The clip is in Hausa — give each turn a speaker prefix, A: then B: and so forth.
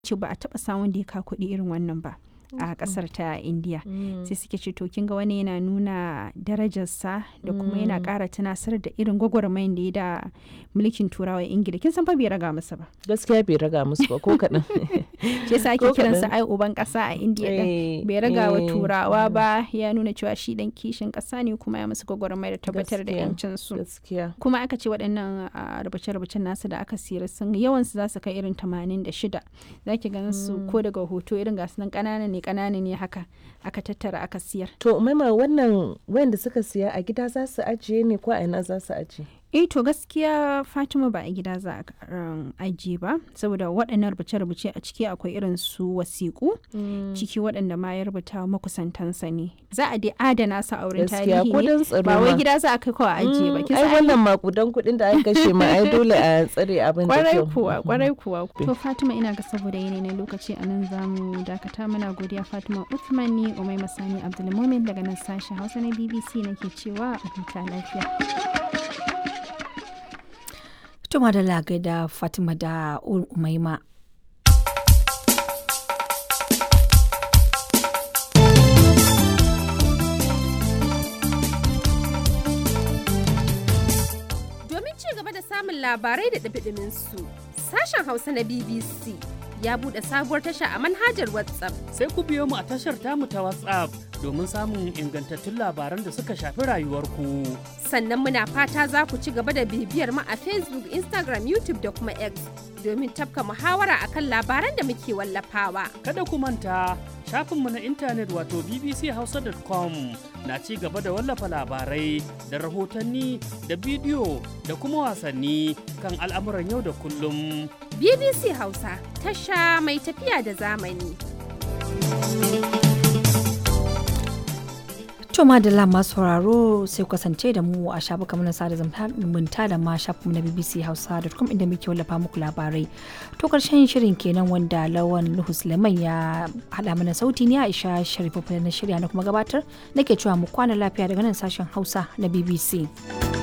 A: ce ba a taɓa samun da ya ka kuɗi irin wannan ba a ƙasar ta indiya sai suke ce to kin ga wani yana nuna darajarsa da kuma yana ƙara tunasar da irin gwagwarmayin da ya da mulkin turawa ingila kin san fa bai raga masa ba
B: gaskiya bai raga musu ba ko kaɗan
A: shi yasa ake kiransa ai uban ƙasa a indiya din bai raga wa turawa ba ya nuna cewa shi dan kishin ƙasa ne kuma ya musu gwagwarmaya da tabbatar da yancin su
B: gaskiya
A: kuma aka ce waɗannan rubuce-rubucen nasu da aka siyar sun yawan su za su kai irin 86 zaki ganin su ko daga hoto irin gasu nan ƙanana ne ƙanana ne haka aka tattara aka siyar
B: to maima wannan wayanda suka siya a gida za su ajiye ne ko a ina za su ajiye
A: eh to gaskiya fatima ba a gida za a ajiye ba saboda waɗannan rubuce-rubuce a ciki akwai irin su wasiƙu ciki waɗanda ma ya rubuta makusantansa ne za a dai adana su a wurin tarihi ne ba wai gida za a kai kawai ajiye ba
B: ai wannan makudan kuɗin da aka kashe ma ai dole a tsare abin da
A: kwarai kuwa kwarai kuwa to fatima ina ga saboda yanayi na lokaci a nan zamu dakata muna godiya fatima uthman ni umai masani abdulmumin daga nan sashen hausa na bbc nake cewa a huta lafiya
C: Tuma da lagai da Fatima da Umaima.
D: Domin ci gaba da samun labarai da ɗabiɗimin su, sashen Hausa na BBC ya buɗe sabuwar tasha a manhajar WhatsApp.
E: Sai ku biyo mu a tashar tamu ta WhatsApp domin samun ingantattun labaran da suka shafi rayuwarku.
D: Sannan muna fata za ku ci gaba da bibiyar mu a Facebook, Instagram, YouTube da kuma X domin tafka muhawara akan labaran da muke wallafawa.
E: Kada ku manta shafinmu na intanet wato bbchausa.com na ci gaba da wallafa labarai da rahotanni da bidiyo da kuma wasanni kan al'amuran yau da kullum.
D: BBC Hausa tasha mai tafiya da zamani.
C: To madalla masu sauraro sai kasance da mu a shafukan mana sada zumunta da ma shafin na BBC Hausa.com inda muke wallafa muku labarai. To karshen shirin kenan wanda Lawan Nuhu Suleiman ya haɗa mana sauti ne Aisha Sharifu na shirya na kuma gabatar nake cewa mu kwana lafiya daga nan sashen Hausa na BBC.